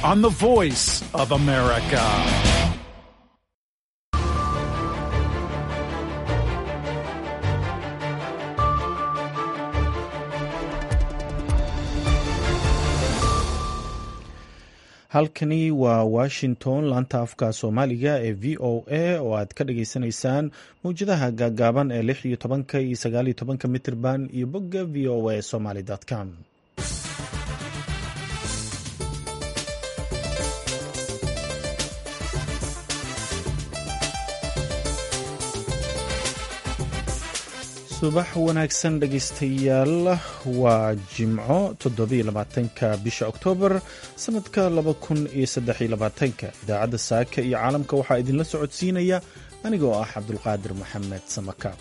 on the voice of America. halkani waa washington laanta afka soomaaliga ee v o a oo aad ka dhageysanaysaan mawjadaha gaagaaban ee lix iyo tobanka iyo sagaal iyo tobanka mitirban iyo bogga v o a somaly com subax wanaagsan dhegaystayaal waa jimco toddobiyo labaatanka bisha oktoobar sanadka laba kun iyo saddex iyo labaatanka idaacadda saaka iyo caalamka waxaa idinla socodsiinaya anigoo ah cabdulqaadir maxamed samaka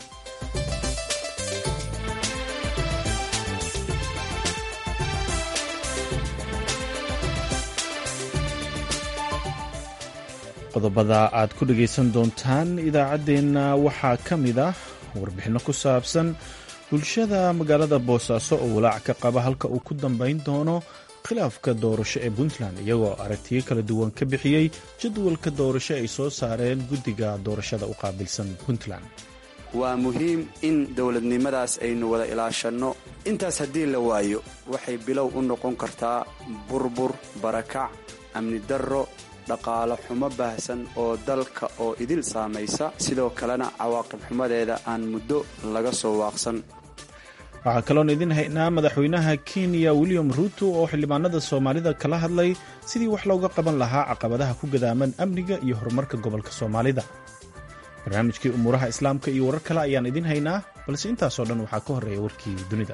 qodobada aad ku dhagaysan doontaan idaacaddeenna waxaa ka mid ah warbixinno ku saabsan bulshada magaalada boosaaso oo walaac ka qaba halka uu ku dambayn doono khilaafka doorasho ee puntland iyagoo aragtiyo kala duwan ka bixiyey jadwalka doorasho ay soo saareen guddiga doorashada u qaabilsan puntland waa muhiim in dowladnimadaas aynu wada ilaashanno intaas haddii la waayo waxay bilow u noqon kartaa burbur barakac amni darro dhaqaalo xumo baahsan oo dalka oo idil saamaysa sidoo kalena cawaaqib xumadeeda aan muddo laga soo waaqsan waxaa kaloon idin haynaa madaxweynaha kenya william ruuto oo xildhibaanada soomaalida kala hadlay sidii wax looga qaban lahaa caqabadaha ku gadaaman amniga iyo horumarka gobolka soomaalida barnaamijkii umuuraha islaamka iyo warar kale ayaan idin haynaa balse intaasoo dhan waxaa ka horreeya warkii dunida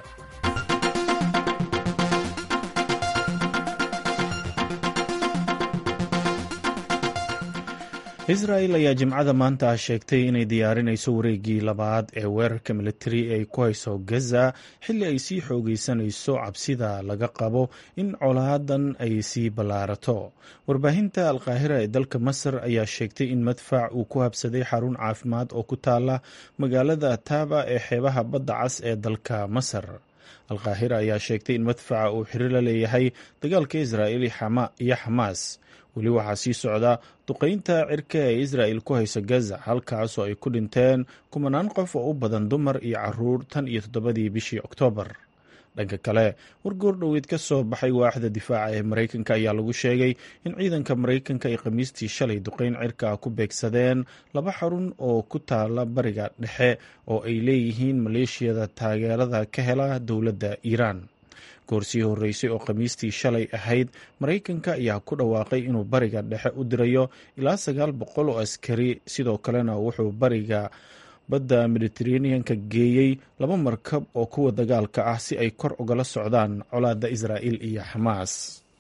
israel ayaa jimcada maanta sheegtay inay diyaarinayso wareegii labaad ee weerarka militari ee ay ku hayso gaza xilli ay sii xoogeysanayso cabsida laga qabo in colaadan ay sii ballaarato warbaahinta alqaahira ee dalka masar ayaa sheegtay in madfac uu ku habsaday xarun caafimaad oo ku taala magaalada taaba ee xeebaha badda cas ee dalka masar alqaahira ayaa sheegtay in madfaca uu xiriir la leeyahay dagaalka israa'il iyo xamaas weli waxaa sii socda duqaynta cirka ee israa'il ku hayso gaza halkaasoo ay ku dhinteen kumanaan qof oo u badan dumar iyo caruur tan iyo toddobadii bishii oktoobar dhanka kale wargoor dhoweed ka soo baxay waaxda difaaca ee maraykanka ayaa lagu sheegay in ciidanka maraykanka ay khamiistii shalay duqayn cirka ku beegsadeen laba xarun oo ku taala bariga dhexe oo ay leeyihiin maleeshiyada taageerada ka hela dowladda iiraan goorsii horreysay oo khamiistii shalay ahayd maraykanka ayaa ku dhawaaqay inuu bariga dhexe u dirayo ilaa sagaal boqol oo askari sidoo kalena wuxuu bariga badda mediteraneanka geeyey laba markab oo kuwa dagaalka ah si ay kor ugala socdaan colaadda israa'il iyo xamaas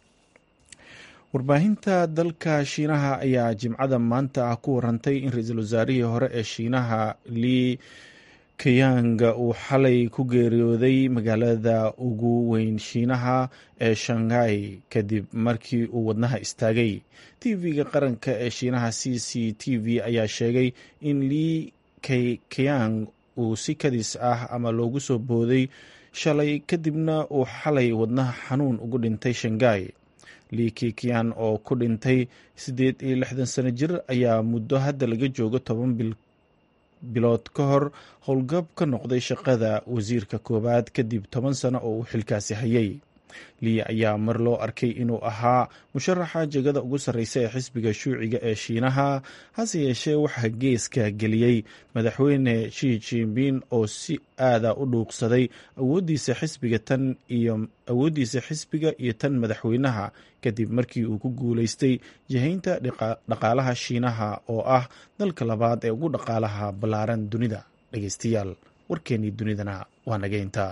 warbaahinta dalka shiinaha ayaa jimcada maanta ah ku warantay in ra-iisul wasaarihii hore ee shiinaha lii kayanga uu xalay ku geeriyooday magaalada ugu weyn shiinaha ee shanghai kadib markii uu wadnaha istaagay tv-ga qaranka ee shiinaha c c t v ayaa sheegay in lii kayang uu si kadis ah ama loogu soo booday shalay kadibna uu xalay wadnaha xanuun ugu dhintay shanghai lii kikian oo ku dhintay siddeed iyo lixdan sano jir ayaa muddo hadda laga joogo toban bil bilood ka hor howlgab ka noqday shaqada wasiirka koowaad kadib toban sano oo uu xilkaasi hayay lii ayaa mar loo arkay inuu ahaa musharaxa jegada ugu sarreysa ee xisbiga shuuciga ee shiinaha hase yeeshee waxaa geeska geliyey madaxweyne shi jinbin oo si aada u dhuuqsaday awooddiisa xisbiga tan iyo awooddiisa xisbiga iyo tan madaxweynaha kadib markii uu ku guulaystay jihaynta dhaqaalaha shiinaha oo ah dalka labaad ee ugu dhaqaalaha ballaaran dunida dhegeystayaal warkeennii dunidana waa nageynta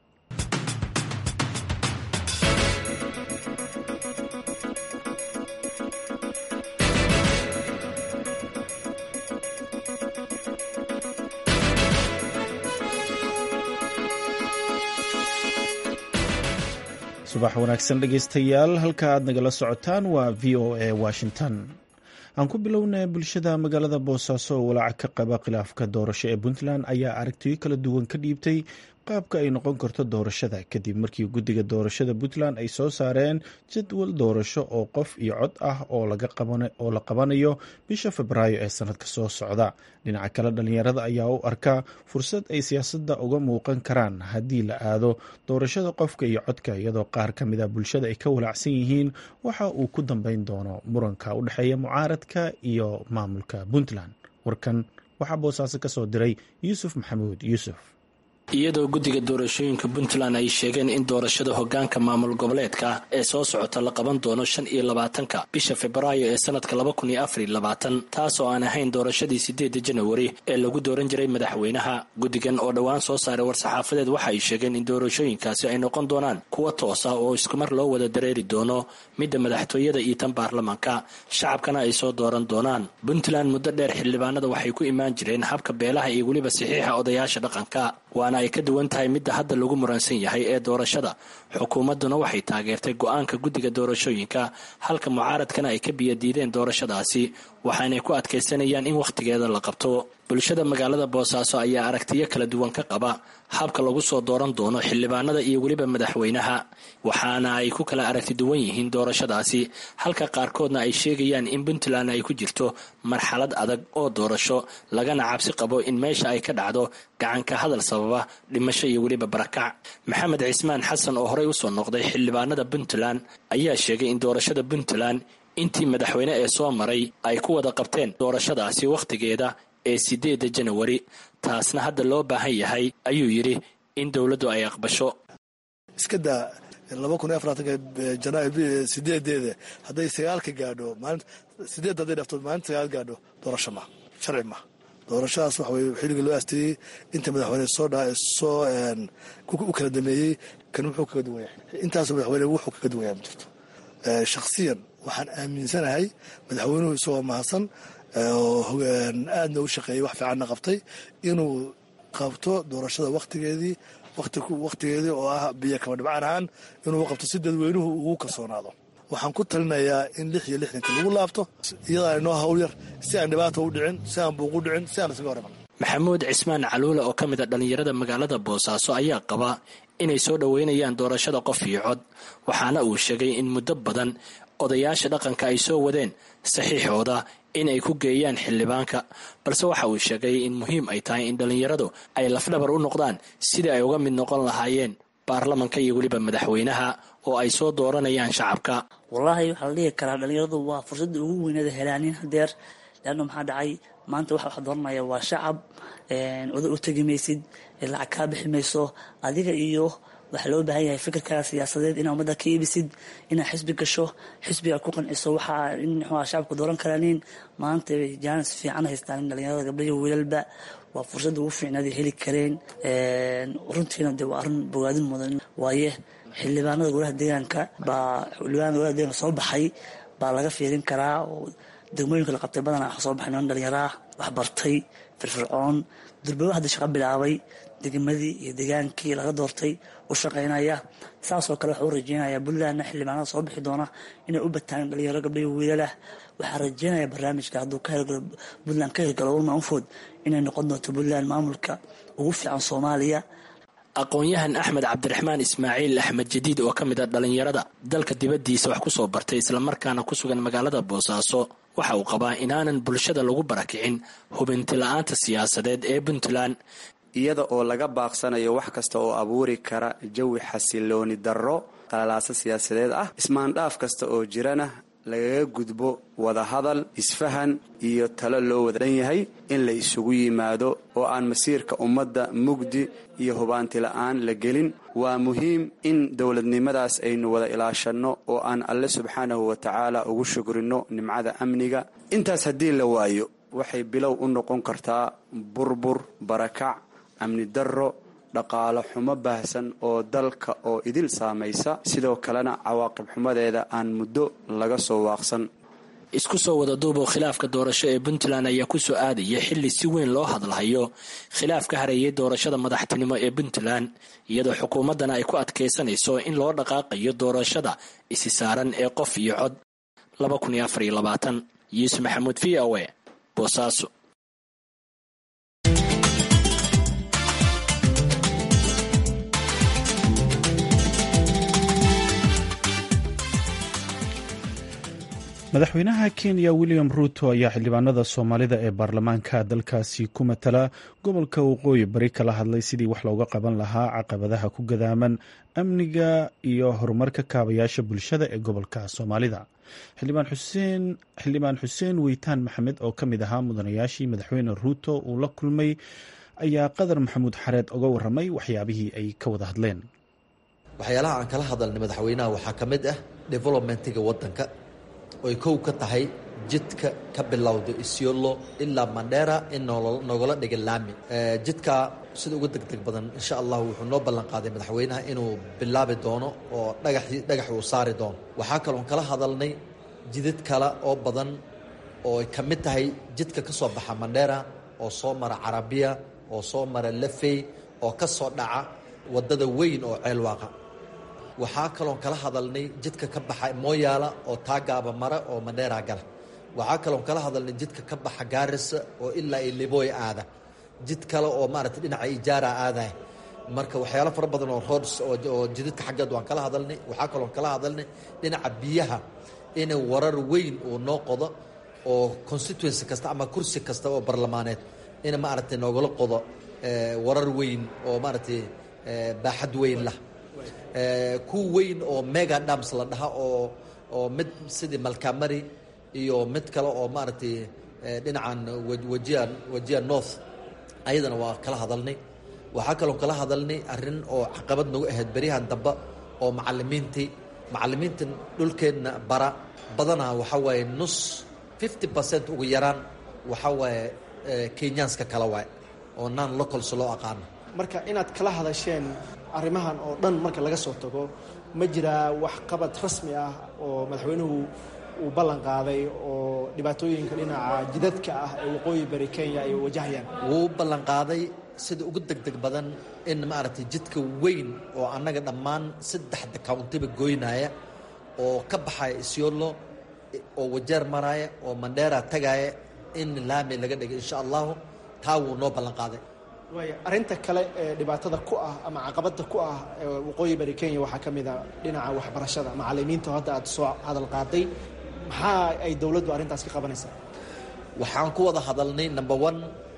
subax wanaagsan dhegeystayaal halka aad nagala socotaan waa v o a washington aan ku bilownay bulshada magaalada boosaaso oo walaaca ka qaba khilaafka doorasho ee puntland ayaa aragtiyo kala duwan ka dhiibtay qaabka ay noqon karto doorashada kadib markii guddiga doorashada puntland ay soo saareen jadwal doorasho oo qof iyo cod ah oo la qabanayo bisha febraayo ee sanadka soo socda dhinaca kale dhalinyarada ayaa u arkaa fursad ay siyaasadda uga muuqan karaan haddii la aado doorashada qofka iyo codka iyadoo qaar ka mid a bulshada ay ka walaacsan yihiin waxa uu ku dambeyn doono muranka u dhexeeya mucaaradka iyo maamulka puntland warkan waxaa boosaaso ka soo diray yuusuf maxamuud yuusuf iyadoo guddiga doorashooyinka puntland ay sheegeen in doorashada hogaanka maamul goboleedka ee soo socota la qaban doono shan iyo labaatanka bisha febraayo ee sanadka laba kun iyo afar iyo labaatan taas oo aan ahayn doorashadii sideeda janawari ee lagu dooran jiray madaxweynaha guddigan oo dhowaan soo saaray war-saxaafadeed waxa ay sheegeen in doorashooyinkaasi ay noqon doonaan kuwa toos ah oo iskumar loo wada dareeri doono midda madaxtooyada iyo tan baarlamaanka shacabkana ay soo dooran doonaan puntland muddo dheer xildhibaanada waxay ku imaan jireen habka beelaha iyo weliba saxiixa odayaasha dhaqanka waana ay ka duwan tahay midda hadda lagu muransan yahay ee doorashada xukuumadduna waxay taageertay go-aanka guddiga doorashooyinka halka mucaaradkana ay ka biyadiideen doorashadaasi waxaanay ku adkaysanayaan in wakhtigeeda la qabto bulshada magaalada boosaaso ayaa aragtiyo kala duwan ka qaba habka lagu soo dooran doono xildhibaanada iyo weliba madaxweynaha waxaana ay ku kala aragti duwan yihiin doorashadaasi halka qaarkoodna ay sheegayaan in puntland ay ku jirto marxalad adag oo doorasho lagana cabsi qabo in meesha ay ka dhacdo gacanka hadal sababa dhimasho iyo weliba barakac maxamed cismaan xasan oo horey usoo noqday xildhibaanada puntland ayaa sheegay in doorashada puntland intii madaxweyne ee soo maray ay ku wada qabteen doorashadaasi wakhtigeeda ee sideeda janawari taasna hadda loo baahan yahay ayuu yidhi in dowladdu ay aqbasho iskadaa laba kun iyo afartanka janaayo sideedeeda hadday sagaalka gaadho maalin sideed hadday dhafto maalinta sagaal gaadho doorasho ma sharci ma doorashadaas waxa weye xilliga loo aasteeyey inta madaxweyne soo dha soo u kala dameeyey kan wuxuu kaga duwan yahay intaasoo madaxweyne wuxuu kaga duwan yahay ma jirto shakhsiyan waxaan aaminsanahay madaxweynuhu isagoo mahadsan aadna u shaqeeyey wax fiicanna qabtay inuu qabto doorashada wakhtigeedii wakhtigeedii oo ah biyo kama dhibcaan ahaan inuu qabto si dadweynuhu ugu kalsoonaado waxaan ku talinayaa in lix iyo lixdankii lagu laabto iyadaa inoo hawl yar si aan dhibaata u dhicin si aan buuq u dhicin si aan isaga horiman maxamuud cismaan caluule oo ka mid a dhallinyarada magaalada boosaaso ayaa qaba inay soo dhoweynayaan doorashada qof iyo cod waxaana uu sheegay in muddo badan odayaasha dhaqanka ay soo wadeen saxiixooda in ay ku geeyaan xildhibaanka balse waxa uu sheegay in muhiim ay tahay in dhallinyaradu ay lafdhabar u noqdaan sidii ay uga mid noqon lahaayeen baarlamanka iyo weliba madaxweynaha oo ay soo dooranayaan shacabka wallaahi waxaa la dhihi karaa dhallinyaradu waa fursadda ugu weynada helaanin hadeer leanna maxaa dhacay maanta waxa wax dooranaya waa shacab oda u tegi maysid lacag kaa bixi mayso adiga iyo waxaa loo baahan yahay fikirkaaga siyaasadeed inaa ummadda ka iibisid inaad xisbi gasho xisbiga ku qanciso waxaa in mxua shacabku dooran karaanin maanta jaanis fiican haystaan in dhalinyarada gabdhayo wiilalba waa fursadda ugu fiicnaada heli kareen runtiina dee waa arrin bogaadin mudan waaye xildhibaanada golaha deegaanka baa xildhibaanada golaha deegaanka soo baxay baa laga fiirin karaa oo degmooyinka la qabtay badanaa waxa soo baxay niman dhalinyaraa wax bartay firfircoon durbawa hadda shaqo bilaabay degmadii iyo degaankii laga doortay u shaqaynaya saasoo kale waxuu rajeynaya puntlandna xildhibaanada soo bixi doona inay u bataan dhalinyaro gabdhayo wiilalah waxaa rajeynaya barnaamijka hadduu ka hirgalo puntland ka hirgalo ulma unfood inay noqon doonto puntland maamulka ugu fiican soomaaliya aqoon-yahan axmed cabdiraxmaan ismaaciil axmed jadiid oo ka mid a dhallinyarada dalka dibaddiisa wax ku soo bartay islamarkaana ku sugan magaalada boosaaso waxa uu qabaa inaanan bulshada lagu barakicin hubinti la-aanta siyaasadeed ee puntland iyada oo laga baaqsanayo wax kasta oo abuuri kara jawi xasilooni darro qalalaaso siyaasadeed ah ismaandhaaf kasta oo jirana lagaga gudbo wadahadal isfahan iyo talo loo wada dhan yahay in la isugu yimaado oo aan masiirka ummadda mugdi iyo hubaanti la-aan la gelin waa muhiim in dowladnimadaas aynu wada ilaashanno oo aan alle subxaanahu wa tacaala ugu shukrinno nimcada amniga intaas haddii la waayo waxay bilow u noqon kartaa burbur barakac amni darro dhaqaalo xumo baahsan oo dalka oo idil saamaysa sidoo kalena cawaaqib xumadeeda aan muddo laga soo waaqsan isku soo wada duuboo khilaafka doorasho ee puntland ayaa ku soo aadaya xilli si weyn loo hadlahayo khilaaf ka hareeyay doorashada madaxtinimo ee puntland iyadoo xukuumaddana ay ku adkaysanayso in loo dhaqaaqayo doorashada isi saaran ee qof iyo cod yuusuf maxamuud v o e boosaaso madaxweynaha kenya william ruuto ayaa xildhibaanada soomaalida ee baarlamaanka dalkaasi ku matala gobolka waqooyi bari kala hadlay sidii wax looga qaban lahaa caqabadaha ku gadaaman amniga iyo horumarka kaabayaasha bulshada ee gobolka soomaalida xildhibaan xuseen weytaan maxamed oo ka mid ahaa mudanayaashii madaxweyne ruuto uu la kulmay ayaa qadar maxamuud xareed uga waramay waxyaabihii ay ka wada hadleen waxyaalaha aan kala hadalnay madaxweynaha waxaa ka mid ah developmentiga wadanka oy kow ka tahay jidka ka bilowda isiolo ilaa mandheera in nogala dhiga laami jidka sida uga degdeg badan insha allah wuxuu noo ballan qaaday madaxweynaha inuu bilaabi doono oo dhagaxii dhagax uu saari doono waxaa kaloon kala hadalnay jidad kale oo badan oo ay ka mid tahay jidka ka soo baxa mandheera oo soo mara carabiya oo soo mara lafey oo ka soo dhaca waddada weyn oo ceelwaaqa waxaa kaloon kala hadalnay jidka ka baxa mooyaala oo taagaaba mara oo mandheera gala waxaa kaloon kala hadalnay jidka ka baxa gaarisa oo ilaa i libooy aada jid kale oo maaragtay dhinaca ijaara aadahay marka waxyaalo fara badan oo roads oo jidadka xaggeed waan kala hadalnay waxaa kaloon kala hadalnay dhinaca biyaha in warar weyn uu noo qodo oo constituency kasta ama kursi kasta oo barlamaaneed in maaragtay noogala qodo warar weyn oo maaragtay baaxad weyn lah ku weyn oo mega dams la dhaha oo oo mid sidii malkamari iyo mid kale oo maaragtay dhinacan wajia wajia north ayadana waa kala hadalnay waxaa kaloo kala hadalnay arrin oo caqabad nagu ahayd beryahan dambe oo macalimiintii macalimiinta dhulkeenna bara badanaa waxaa waaye nus fifty percent ugu yaraan waxaa waaye kenyaanska kala waay oo non locals loo aqaano marka inaad kala hadasheen arrimahan oo dhan marka laga soo tago ma jiraa waxqabad rasmi ah oo madaxweynuhu uu ballan qaaday oo dhibaatooyinka dhinaca jidadka ah ee waqooyi bari kenya ay wajahayaan wuu ballan qaaday sida ugu degdeg badan in maaragtay jidka weyn oo annaga dhammaan saddexda countiba goynaya oo ka baxaya isiolo oo wajeer maraya oo mandheera tagaya in laami laga dhigay insha allahu taa wuu noo ballan qaaday waaya arrinta kale ee dhibaatada ku ah ama caqabada ku ah waqooyi bari kenya waxaa ka mid a dhinaca waxbarashada macalimiinta hadda aad soo hadal qaaday maxaa ay dowladdu arrintaas ka qabanaysaa waxaan ku wada hadalnay number one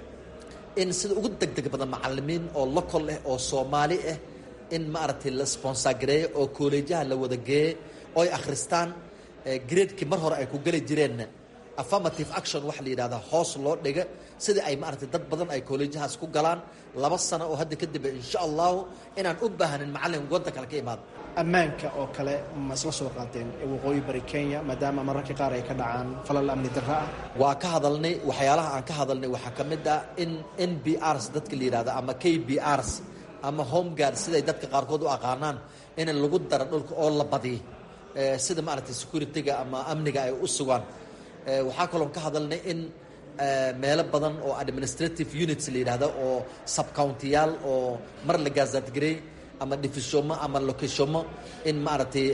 in sida ugu degdeg badan macalimiin oo local ah oo soomaali ah in maaragtay la sponsor gareeyo oo kooleejaha la wada geeye oy akhristaan gradekii mar hore ay ku geli jireenna affirmative action waxa la yidhahdaa hoos loo dhiga sida ay maaragtay dad badan ay kooleejahaas ku galaan laba sano oo hadda kadib insha allahu inaan u baahnin macallin wadda kale ka imaado ammaanka oo kale ma isla soo qaateen waqooyi bari kenya maadaama mararka qaar ay ka dhacaan falal amni darra ah waa ka hadalnay waxyaalaha aan ka hadalnay waxaa ka mid ah in n b rs dadka la yidhahdo ama k b rs ama home guard siday dadka qaarkood u aqaanaan in lagu daro dhulka oo la badiyo sida maaragtay security-ga ama amniga ay u sugaan waxaa kaloon ka hadalnay in meelo badan oo administrative units la yidhahdo oo subcountiyaal oo mar la gaazaadgarey ama difishomo ama locationmo in maaragtay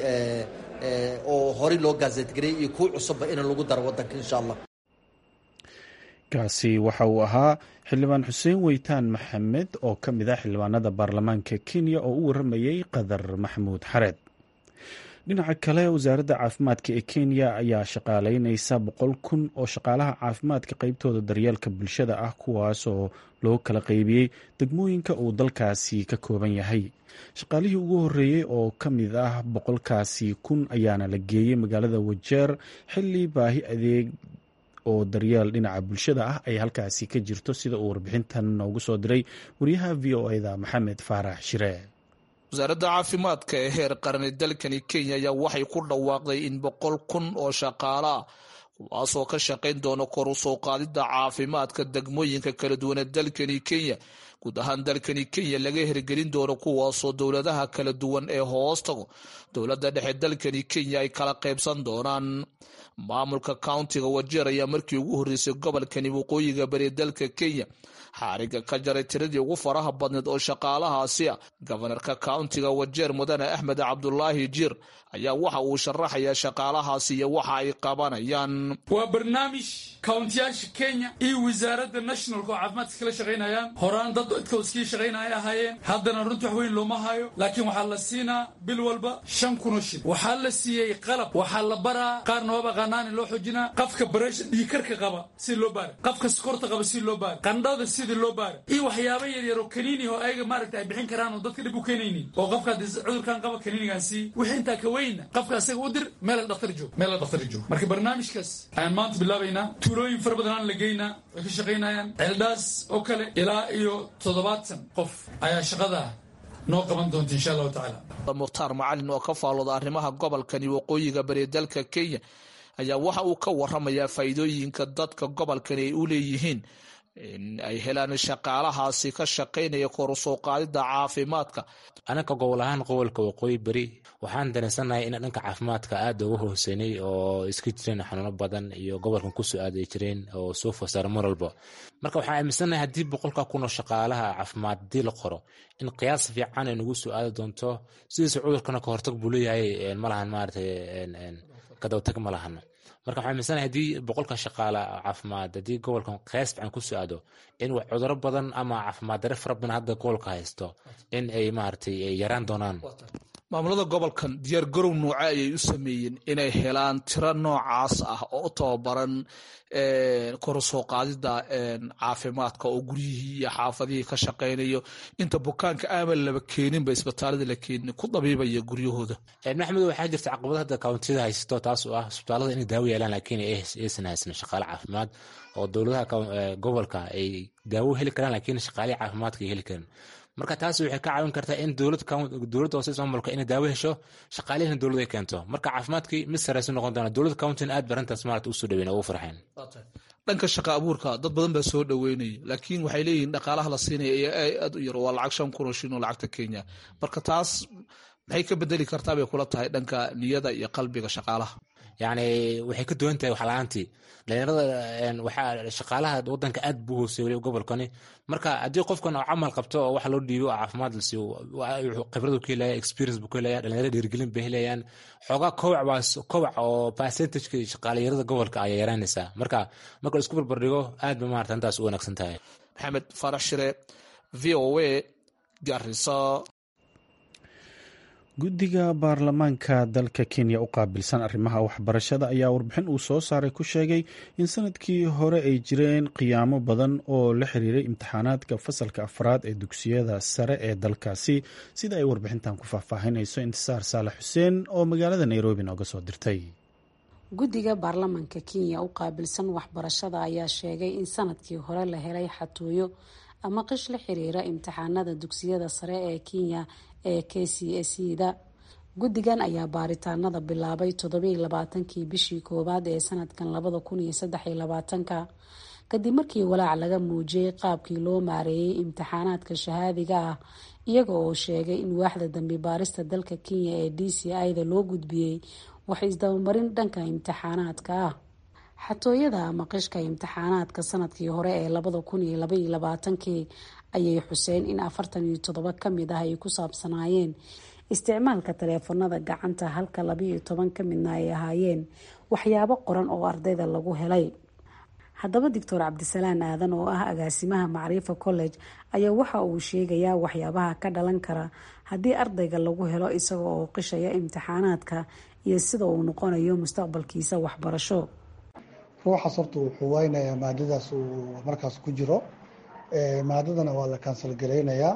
oo horey loo gaazeedgarey iyo kuwa cusubba in lagu daro waddanka insha allah kaasi waxa uu ahaa xildhibaan xuseen weytaan maxamed oo ka mid ah xildhibaanada baarlamaanka kenya oo u waramayey qadar maxamuud xareed dhinaca kale wasaaradda caafimaadka ee kenya ayaa shaqaaleyneysa boqol kun oo shaqaalaha caafimaadka qeybtooda daryeelka bulshada ah kuwaasoo loo kala qeybiyey degmooyinka uu dalkaasi ka kooban yahay shaqaalihii ugu horeeyey oo ka mid ah boqolkaasi kun ayaana la geeyey magaalada wajeer xilli baahi adeeg oo daryeel dhinaca bulshada ah ay halkaasi ka jirto sida uu warbixintan noogu soo diray wariyaha v o eda maxamed faarax shire wasaaradda caafimaadka ee heer qarni dalkani kenya ayaa waxay ku dhawaaqday in boqol kun oo shaqaalaa kuwaasoo ka shaqayn doona kor u soo qaadidda caafimaadka degmooyinka kala duwan ee dalkani kenya guud ahaan dalkani kenya laga hirgelin doono kuwaasoo dowladaha kala duwan ee hoos tago dowladda dhexe dalkani kenya ay kala qaybsan doonaan maamulka countiga wajeer ayaa markii ugu horreysay gobolkani waqooyiga bari dalka kenya xaariga ka jaray tiradii ugu faraha badneed oo shaqaalahaasi ah gobanarka countiga wajeer mudane axmed cabdulaahi jiir ayaa waxa uu sharaxayaa shaqaalahaasi iyo waxa ay qabanayaan waa barnaamij kauntiyaasha kenya iyo wasaaradda nationalka oo caafimaadka kala shaqaynayaan horaan dad dad idkoo iskii shaqaynaya ahaayeen haddana runti wax weyn looma hayo laakiin waxaa la siinaa bil walba shan kunoo shil waxaa la siiyey qalab waxaa la baraa qaarna waaba qanaani loo xoojinaa qafka bareesha dhiikarka qaba si loo baara qafka sokorta qaba si loo baara qandhada sidii loo baara iyo waxyaaba yaryar oo kaniini oo ayaga maaragta ay bixin karaan oo dadka dhib u keenaynin oo qofka cudurkan qaba kaniinigan sii wixii intaa ka weynna qofka asaga u dir meel dhakhtar joog meel dhakhtar joog marka barnaamijkaas ayaan maanta bilaabaynaa tuulooyin fara badan aan la geynaa way ka shaqaynayaan ceeldhaas oo kale ilaa iyo toddobaatan qof ayaa shaqada noo qaban doonta insha allahu tacaala mukhtaar macalin oo ka faalooda arrimaha gobolkani waqooyiga bari dalka kenya ayaa waxa uu ka waramayaa faa'iidooyinka dadka gobolkani ay u leeyihiin in ay helaan shaqaalahaasi ka shaqaynaya kor u soo qaadida caafimaadka anaka gobol ahaan gobolka waqooyi beri waxaan dareensanahay in dhanka caafimaadka aada uga hooseynay oo iska jireen xanuuno badan iyo gobolkan kusoo aaday jireen oo soo fosaara mar walba marka waxaan aaminsanahay haddii boqolka kun oo shaqaalaha caafimaad haddii la qoro in qiyaas fiican ay nagu soo aadi doonto sidiisa cudurkana ka hortag buu leeyahay malahan maaragtay kadawtag ma lahano marka waxaan aaminsanahay haddii boqolka shaqaala caafimaad haddii gobolkan qiyaas fiican ku soo aado in cuduro badan ama caafimaad dare fara badan hadda gobolka haysto in ay maaragtay yaraan doonaan maamulada gobolkan diyaar garow nooce ayay u sameeyeen inay helaan tiro noocaas ah oo u tababaran kor soo qaadida caafimaadka oo guryihii iyo xaafadihii ka shaqaynayo inta bukaanka aaman laba keeninba isbitaalada la keenin ku dabiibaya guryahooda maxmed waxaa jirta caqabad hadda kawntiyada haysato taas oo ah isbitaalada inay daawo yeelaan laakiin aysan haysan shaqaale caafimaad oo dowladaha gobolka ay daawo heli karaan laakiin shaqaalihi caafimaadka ay heli karin marka taas waxay ka caawin kartaa in dowladda hoose maamulka inay daawo hesho shaqaalihina dowlad ay keento marka caafimaadkii mid sareysu noqon doona dowladda countin aad barantaas maarata usoo dhaweyn ugu farxeen dhanka shaqa abuurka dad badan baa soo dhaweynaya laakiin waxay leeyihiin dhaqaalaha la siinaya ee aad u yar waa lacag shan kun oo shin oo lacagta kenya marka taas maxay ka bedeli kartaa bay kula tahay dhanka niyada iyo qalbiga shaqaalaha yacni waxay ka duwan tahay waxla-aantii dhalinyarada waxaa shaqaalaha wadanka aad buu hooseeyay gobolkani marka haddii qofkan oo camal qabto oo wax loo dhiibo oo caafimaad la siiyo khibradu ku helaya experience buu ku helaya dhalinyarada dhiirigelin bay helayaan xoogaa kowac baa kowac oo percentageka shaqaaliyarada gobolka ayaa yaraanaysaa marka marka la isku barbardhigo aad ba maarata intaas u wanaagsan tahay maxamed faarax shire v o a garisa guddiga baarlamaanka dalka kenya u qaabilsan arrimaha waxbarashada ayaa warbixin uu soo saaray ku sheegay in sanadkii hore ay jireen qiyaamo badan oo la xiriiray imtixaanaadka fasalka afraad ee dugsiyada sare ee dalkaasi sida ay warbixintan ku faahfaahinayso intisaar saalax xuseen oo magaalada nairobi nooga soo dirtay guddiga baarlamaanka kenya u qaabilsan waxbarashada ayaa sheegay in sanadkii hore la helay xatooyo ama qish la xiriira imtixaanada dugsiyada sare ee kenya ee k c s da guddigan ayaa baaritaanada bilaabay toddobiiy labaatankii bishii koowaad ee sanadkan labada kun iyo saddexiyo labaatanka kadib markii walaac laga muujiyey qaabkii loo maareeyay imtixaanaadka shahaadiga ah iyaga oo sheegay in waaxda dambi baarista dalka kenya ee d c i da loo gudbiyey wax isdabamarin dhanka imtixaanaadka ah xatooyada ama qishka imtixaanaadka sanadkii hore ee labada kun iyo labaiyo labaatankii ayay xuseen in afartan iyo toddoba kamid ah ay ku saabsanaayeen isticmaalka taleefanada gacanta halka labaiyo toban ka midna ay ahaayeen waxyaabo qoran oo ardayda lagu helay haddaba doctor cabdisalaan aadan oo ah agaasimaha macriifa college ayaa waxa uu sheegayaa waxyaabaha ka dhalan kara haddii ardayga lagu helo isaga oo qishaya imtixaanaadka iyo sida uu noqonayo mustaqbalkiisa waxbarasho ruuxaas horta wuxuu waynayaa maadadaas uu markaas ku jiro maadadana waa la kansal garaynayaa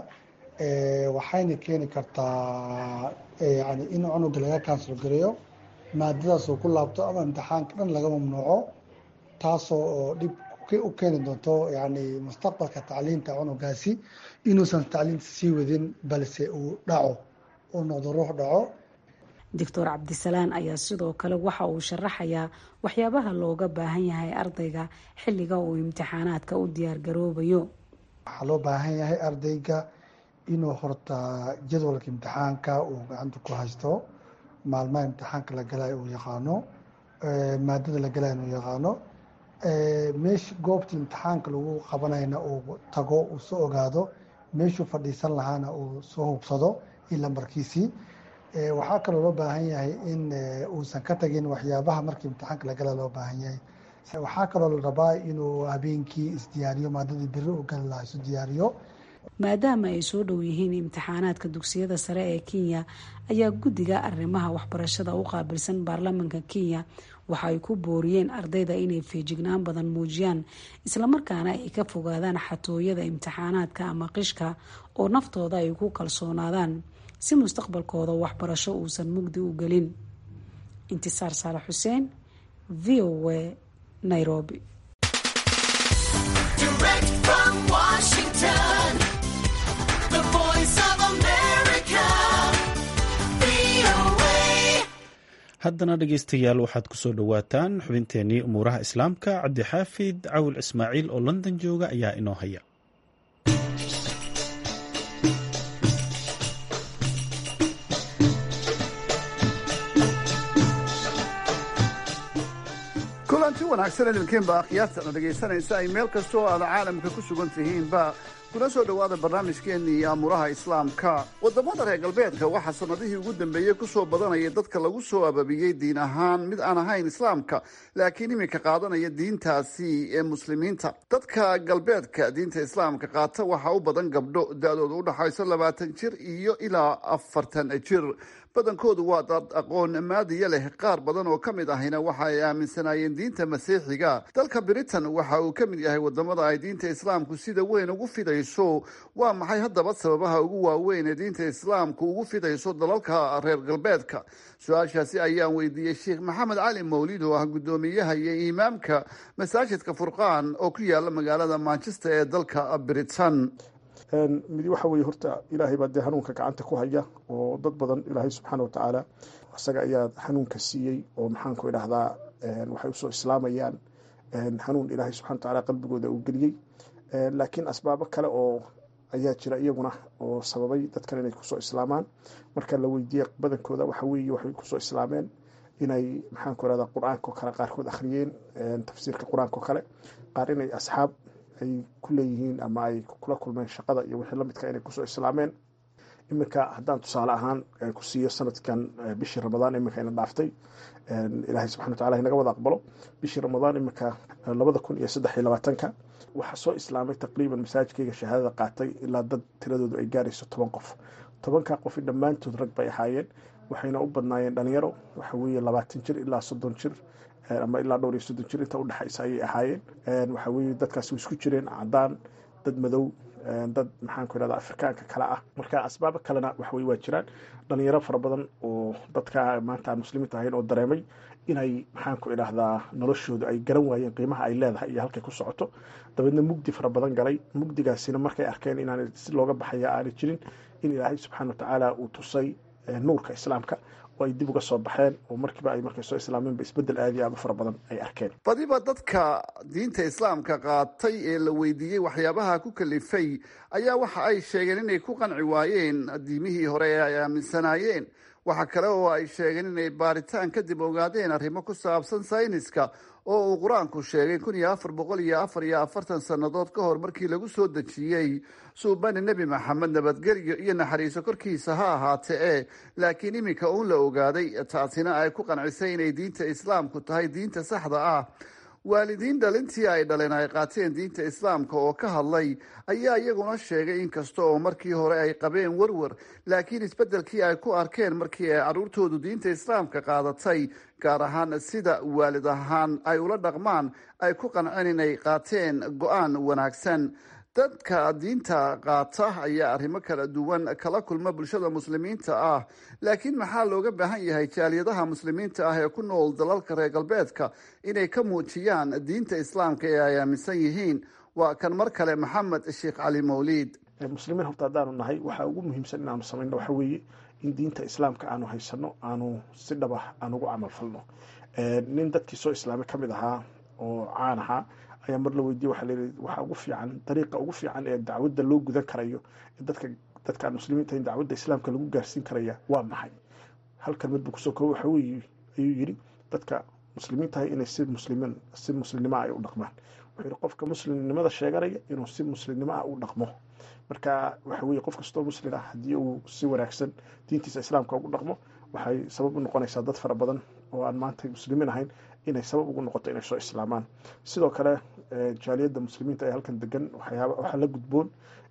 waxayna keeni kartaa yani in cunuga laga kansal gareeyo maadadaas uu ku laabto ama imtixaanka dhan laga mamnuuco taasoo dhib u keeni doonto yani mustaqbalka tacliinta cunugaasi inuusan tacliinta sii wadin balse uu dhaco uu noqdo ruux dhaco doctor cabdisalaan ayaa sidoo kale waxa uu sharaxayaa waxyaabaha looga baahan yahay ardayga xilliga uu imtixaanaadka u diyaar garoobayo waxaa loo baahan yahay ardayga inuu horta jadwalka imtixaanka uu gacanta ku haysto maalmaha imtixaanka la galayo uu yaqaano maadada la galayo uu yaqaano meesha goobta imtixaanka lagu qabanayna uu tago uu soo ogaado meeshuu fadhiisan lahaana uu soo hubsado iyo lambarkiisii waxaa kaloo loo baahan yahay in uusan ka tagin waxyaabaha markii imtixaanka la gala loo baahan yahay waxaa kaloo la rabaa inuu habeenkii isdiyaariyo maadadii beri u gali lahaa isu diyaariyo maadaama ay soo dhow yihiin imtixaanaadka dugsiyada sare ee kenya ayaa guddiga arrimaha waxbarashada u qaabilsan baarlamaanka kenya waxa ay ku booriyeen ardayda inay feejignaan badan muujiyaan islamarkaana ay ka fogaadaan xatooyada imtixaanaadka ama qishka oo naftooda ay ku kalsoonaadaan si mustaqbalkooda waxbarasho uusan mugdi u gelin intisaar saalax xuseen v o a nairobi haddana dhegeystayaal waxaad ku soo dhowaataan xubinteenii umuuraha islaamka cabdixaafid cawil ismaaciil oo london jooga ayaa inoo haya kulanti wanaagsan idinkiinba akhyaartana dhegaysanaysa ay meel kasta oo aad caalamka ku sugan tihiinba kuna soo dhowaada barnaamijkeennii aamuraha islaamka waddamada reer galbeedka waxaa sannadihii ugu dambeeyey ku soo badanaya dadka lagu soo ababiyey diin ahaan mid aan ahayn islaamka laakiin iminka qaadanaya diintaasi ee muslimiinta dadka galbeedka diinta islaamka qaata waxaa u badan gabdho da-dooda u dhaxayso labaatan jir iyo ilaa afartan jir badankoodu waa dad aqoon maadiya leh qaar badan oo ka mid ahina waxa ay aaminsanaayeen diinta masiixiga dalka britain waxa uu ka mid yahay wadamada ay diinta islaamku sida weyn ugu fidayso waa maxay haddaba sababaha ugu waaweyn ee diinta islaamku ugu fidayso dalalka reer galbeedka su-aashaasi ayaan weydiiyey sheekh maxamed cali mawlid oo ah guddoomiyaha iyo imaamka masaajidka furqaan oo ku yaala magaalada manchester ee dalka britain mid waxa weeye horta ilaahay baa dee hanuunka gacanta ku haya oo dad badan ilaahay subxaana watacaala isaga ayaa hanuunka siiyey oo maxaanku idhahdaa waxay usoo islaamayaan hanuun ilaahay subxana watacaala qalbigooda uu geliyey laakiin asbaabo kale oo ayaa jira iyaguna oo sababay dadkan inay kusoo islaamaan marka la weydiiyey badankooda waxa weeye waxay kusoo islaameen inay maxaanku idhahdaa qur-aanka oo kale qaarkood akhriyeen tafsiirka qur-aanka oo kale qaar inay asxaab ay ku leeyihiin ama ay kula kulmeen shaqada iyo wixii lamidka inay kusoo islaameen iminka haddaan tusaale ahaan ku siiyo sanadkan bishii ramadaan iminka ina dhaaftay ilaahay subxana watacala inaga wada aqbalo bishii ramadaan iminka labada kun iyo saddex iyo labaatanka waxaa soo islaamay taqriiban masaajidkayga shahaadada qaatay ilaa dad tiradoodu ay gaarayso toban qof tobankaa qofi dhammaantood rag bay ahaayeen waxayna u badnaayeen dhalinyaro waxa weeye labaatan jir ilaa soddon jir ama ilaa dhowr iyo soddon jir inta udhexaysa ayay ahaayeen waxa weye dadkaas way isku jireen cadaan dad madow dad maxaanku idhahda afrikaanka kale ah marka asbaabo kalena waxaweye waa jiraan dhalinyaro fara badan oo dadka maanta aan muslimiinta ahayn oo dareemay inay maxaanku idhahdaa noloshooda ay garan waayeen qiimaha ay leedahay iyo halkay ku socoto dabeedna mugdi fara badan galay mugdigaasina markay arkeen inaan si looga baxaya aanay jirin in ilaahay subxaana watacaala uu tusay nuurka islaamka oo ay dib uga soo baxeen oo markiiba ay markay soo islaameenba isbeddel aada iyo aada u fara badan ay arkeen badiba dadka diinta islaamka qaatay ee la weydiiyey waxyaabaha ku kalifay ayaa waxa ay sheegeen inay ku qanci waayeen diimihii hore ee ay aaminsanaayeen waxa kale oo ay sheegeen inay baaritaan kadib ogaadeen arrimo ku saabsan sayniska oo uu qur-aanku sheegay kun iyo afar boqol iyo afar iyo afartan sannadood ka hor markii lagu soo dejiyey suubani nebi maxamed nabadgelyo iyo naxariiso korkiisa ha ahaate e laakiin iminka uun la ogaaday taasina ay ku qancisay inay diinta islaamku tahay diinta saxda ah waalidiin dhalintii ay dhaleen ay qaateen diinta islaamka oo ka hadlay ayaa iyaguna sheegay inkasta oo markii hore ay qabeen warwar laakiin isbeddelkii ay ku arkeen markii ay carruurtoodu diinta islaamka qaadatay gaar ahaan sida waalid ahaan ay ula dhaqmaan ay ku qanceen inay qaateen go-aan wanaagsan dadka diinta qaata ayaa arrimo kala duwan kala kulma bulshada muslimiinta ah laakiin maxaa looga baahan yahay jaaliyadaha muslimiinta ah ee ku nool dalalka reer galbeedka inay ka muujiyaan diinta islaamka ee ay aaminsan yihiin waa kan mar kale maxamed sheekh cali mawliid muslimiin horta haddaanu nahay waxaa ugu muhiimsan inaanu samayno waxa weeye in diinta islaamka aanu haysano aanu si dhaba aan ugu camal falno nin dadkii soo islaamay ka mid ahaa oo caan ahaa ayaa mar la weydiye waxa layihi waxaa ugu fiican dariiqa ugu fiican ee dacwadda loo gudan karayo dadka dadka aan muslimiinta in dacwadda islaamka lagu gaarsiin karaya waa maxay hal kalmad buu kusoo koobo waxa weye ayuu yidhi dadka muslimiintahay inay si muslimin si muslimnimo ay u dhaqmaan wuxuu yihi qofka muslimnimada sheeganaya inuu si muslimnimo ah u dhaqmo marka waxa weye qof kastoo muslim ah haddii uu si wanaagsan diintiisa islaamka ugu dhaqmo waxay sabab u noqonaysaa dad fara badan oo aan maanta muslimiin ahayn inay sabab ugu noqoto inay soo islaamaan sidoo kale jaaliyadda muslimiinta ee halkan degan waxyaaba waxaa la gudboon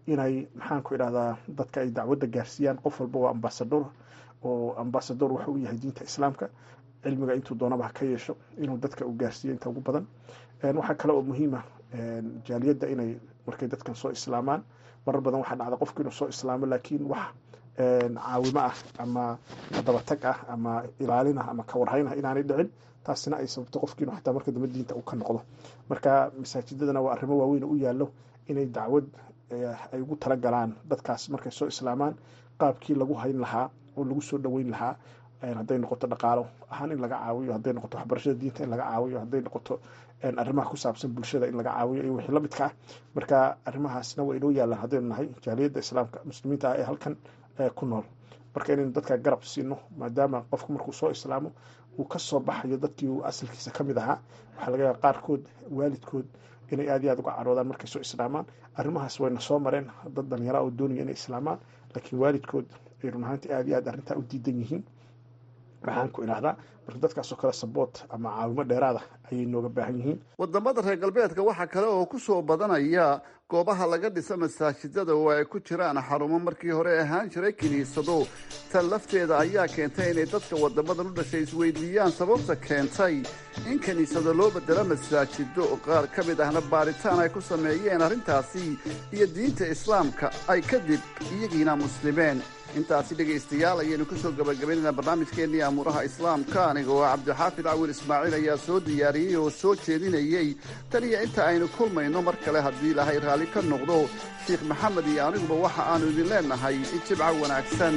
inay maxaanku idhahdaa dadka ay dacwadda gaarsiiyaan qof walba waa ambasador oo ambasador wuxuu u yahay diinta islaamka cilmiga intuu doonaba ha ka yeesho inuu dadka u gaarsiiyo inta ugu badan waxaa kale oo muhiima jaaliyadda inay markay dadkan soo islaamaan marar badan waxaa dhacda qofku inuu soo islaamo laakiin wax caawimo ah ama dabatag ah ama ilaalin ah ama kawarhayn ah inaanay dhicin taasina ay sababto qofki inuu xataa marka dambe diinta uu ka noqdo marka masaajidadana waa arrimo waaweyn u yaallo inay dacwad ay ugu talagalaan dadkaas markay soo islaamaan qaabkii lagu hayn lahaa oo lagu soo dhoweyn lahaa hadday noqoto dhaqaalo ahaan in laga caawiyo hadday noqoto waxbarashada diinta in laga caawiyo hadday noqoto arrimaha ku saabsan bulshada in laga caawiyo iyo wixii la midka ah marka arrimahaasna waa inoo yaalaan haddaynu nahay jaaliyadda islaamka muslimiinta ah ee halkan ku nool marka inaynu dadka garab siino maadaama qofku markuu soo islaamo uu ka soo baxayo dadkii uu asalkiisa ka mid ahaa waxaa laga yaaba qaarkood waalidkood inay aad iyo aad uga caroodaan markay soo islaamaan arrimahaas wayna soo mareen dad dhalinyara oo doonaya inay islaamaan laakiin waalidkood ay run ahaantii aad iyo aad arrintaa u diidan yihiin waxaan ku idhahdaa marka dadkaasoo kale saboot ama caawimo dheeraada ayay nooga baahan yihiin wadamada reer galbeedka waxaa kale oo ku soo badanaya goobaha laga dhisa masaajidada oo ay ku jiraan xarumo markii hore ahaan jiray kiniisado tan lafteeda ayaa keentay inay dadka wadamadan u dhashay isweydiiyaan sababta keentay in kiniisado loo bedelo masaajido qaar ka mid ahna baaritaan ay ku sameeyeen arrintaasi iyo diinta islaamka ay kadib iyagiina muslimeen intaasi dhegaystayaal ayaynu ku soo gabagabaynaynaa barnaamijkeennii amuuraha islaamka aniga oo cabdixaafid cawil ismaaciil ayaa soo diyaariyey oo soo jeedinayey tan iyo inta aynu kulmayno mar kale haddii ilaahay raalli ka noqdo sheikh maxamed iyo aniguba waxa aanu idin leennahay jibca wanaagsan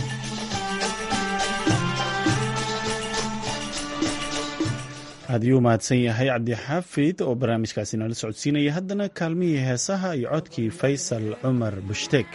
aad iyuu mahadsan yahay cabdixaafid oo barnaamijkaasi nala socodsiinaya haddana kaalmihii heesaha iyo codkii faysal cumar bushtek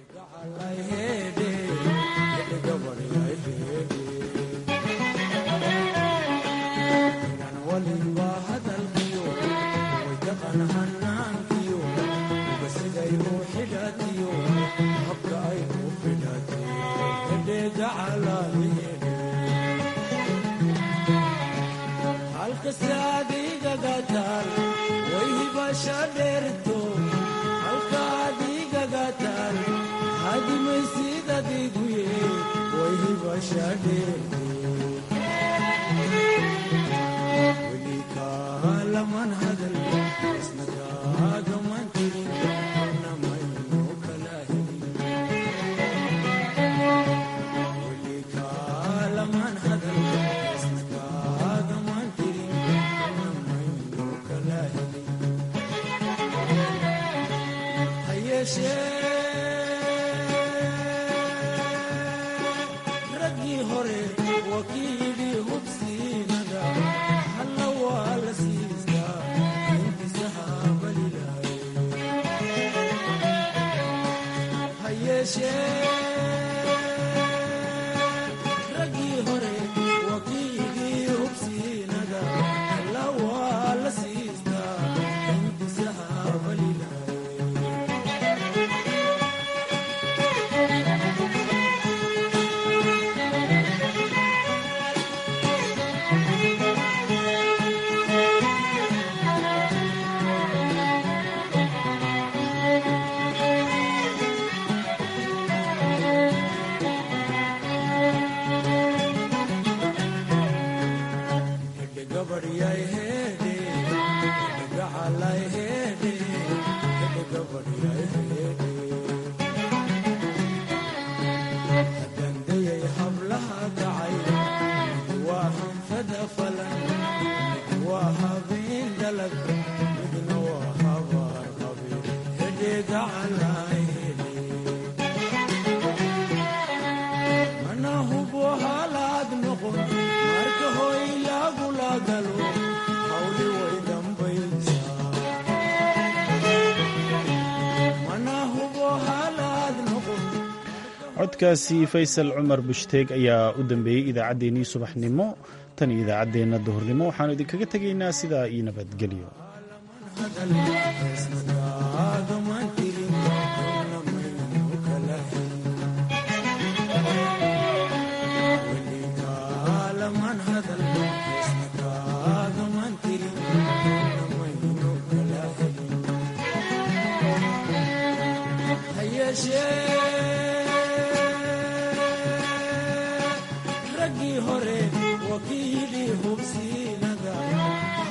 codkaasi faysal cumar bushdeeg ayaa u dambeeyey idaacaddeenii subaxnimo tan iyo idaacaddeenna duhurnimo waxaanu idinkaga tegaynaa sidaa iyo nabadgelyo